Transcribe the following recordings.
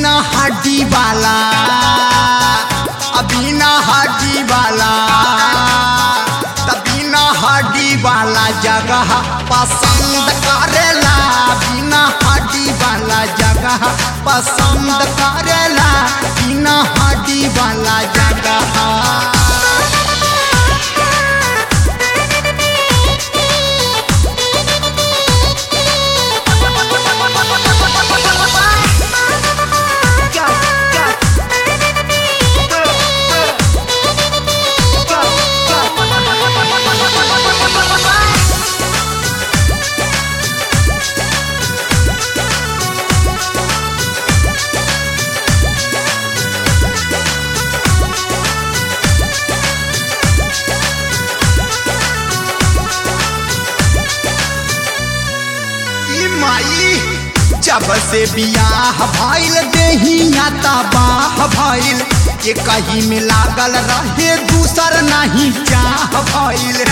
बिना हड्डी वाला बिना हड्डी वाला त बिना हड्डी वाला जगह पसंद करेला बिना हड्डी वाला जगह पसंद करेला बिना हड्डी वाला जगह ई माई जब से बियाह भइल देहिया तबाह भइल ये कहीं में लागल रहे दूसर नहीं चाह भइल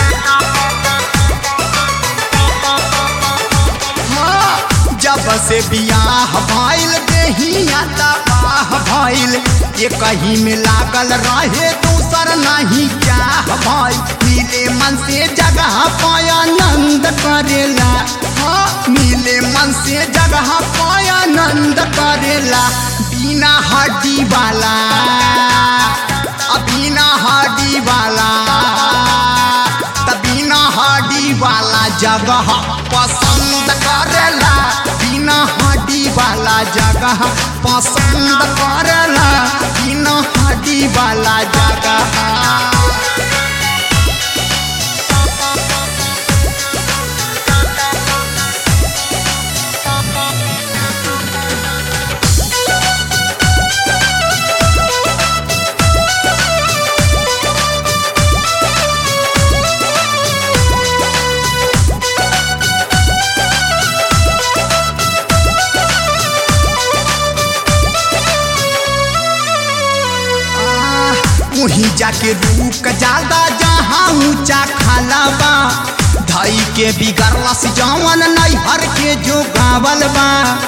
हाँ, जब से बियाह भइल देहिया तबाह भइल ये कहीं में लागल रहे दूसर नहीं चाह भइल मिले मन से जगह पाया नंद करेला हाँ, मिले मन से जगह पाया नंद करेला बिना हड्डी वाला आ बिना हड्डी वाला त बिना हड्डी वाला जगह पसंद करेला बिना हड्डी वाला जगह पसंद करेला बिना हड्डी वाला जगह वहीं जाके रुक जादा जहाँ ऊंचा खाला बा धई के बिगड़ला से जवन नैहर के जो गावल बा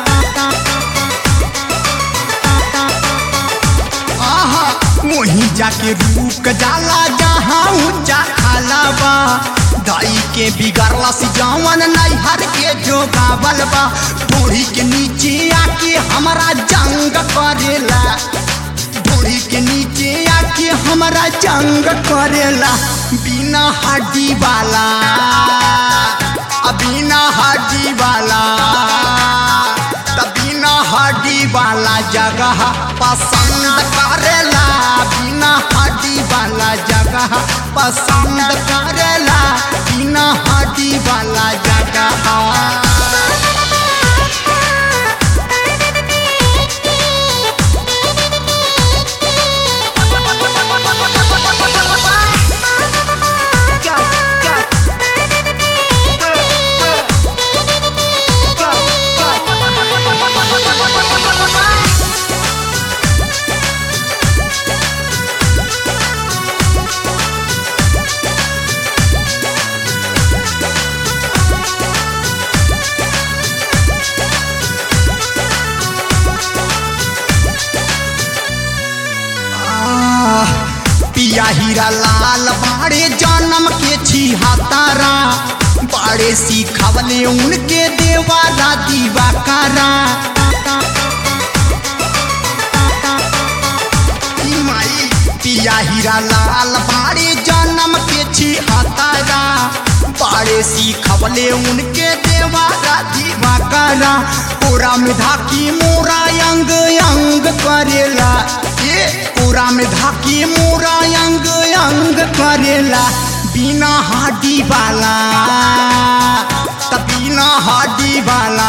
आहा वहीं जाके रुक जाला जहाँ ऊंचा खाला बा धई के बिगड़ला से जवन नैहर के जो गावल बा ढोरी के नीचे आके हमारा जंग करेला ढोरी के नीचे आके हमारा जंग करेला बिना हड्डी वाला आ बिना हड्डी वाला त बिना हड्डी वाला जगह पसंद करेला बिना हड्डी वाला जगह पसंद करेला बिना हड्डी वाला जगह आह, पिया हीरा लाल बाड़े जन्म के छिहत्तरा बाड़े सिखवले उनके देवारा दीवाकारा ई माई पिया हीरा लाल बाड़े जन्म के छिहत्तरा बाड़े सिखवले उनके देवारा दीवाकारा पूरा में धाकी मोरा अंग अंग करेला ये पूरा में धाकी मोरा अंग अंग करेला बिना हड्डी वाला त बिना हड्डी वाला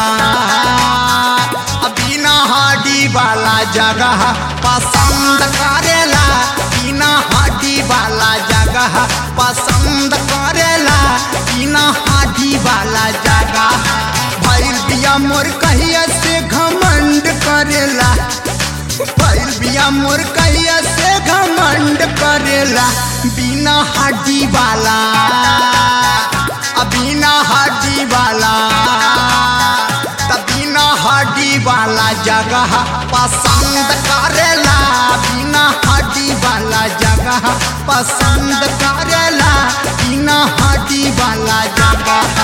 आ बिना हड्डी वाला जगह पसंद करेला बिना हड्डी वाला जगह पसंद करेला बिना हड्डी वाला जगह भैल बिया मोर कहिया से घमंड करेला भैल बिया मोर कहिया से घमंड करेला बिना हड्डी वाला आ बिना हड्डी वाला त बिना हड्डी वाला जगह पसंद करेला बिना हड्डी वाला जगह पसंद करेला बिना हड्डी वाला जगह